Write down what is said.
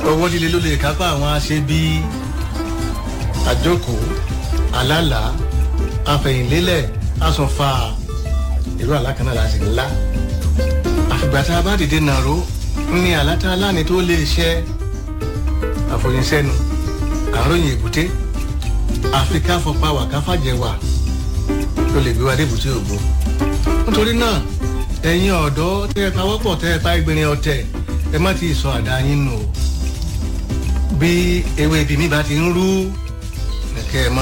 owó líle ló lè kápá àwọn aṣebi àjókòó alálà afẹ̀yìnlélẹ̀ asọ̀fà irú àlákan náà láti ńlá àfìgbà tá a bá dìde nàró ní àlátá aláàní tó lè ṣẹ àfòyínsẹ́nu àròyìn èbúté àfikà fọpa wà káfàjẹwà ló lè gbé wa dé èbúté ògbó nítorí náà ẹ̀yin ọ̀dọ́ tẹ́ ẹ pawọ́pọ̀ tẹ́ ẹ pa ẹgbẹ̀rin ọ̀tẹ̀ ẹ má ti sọ àdá yín nù o bí ewé ibi mi bá ti ń rú kẹ́ ẹ má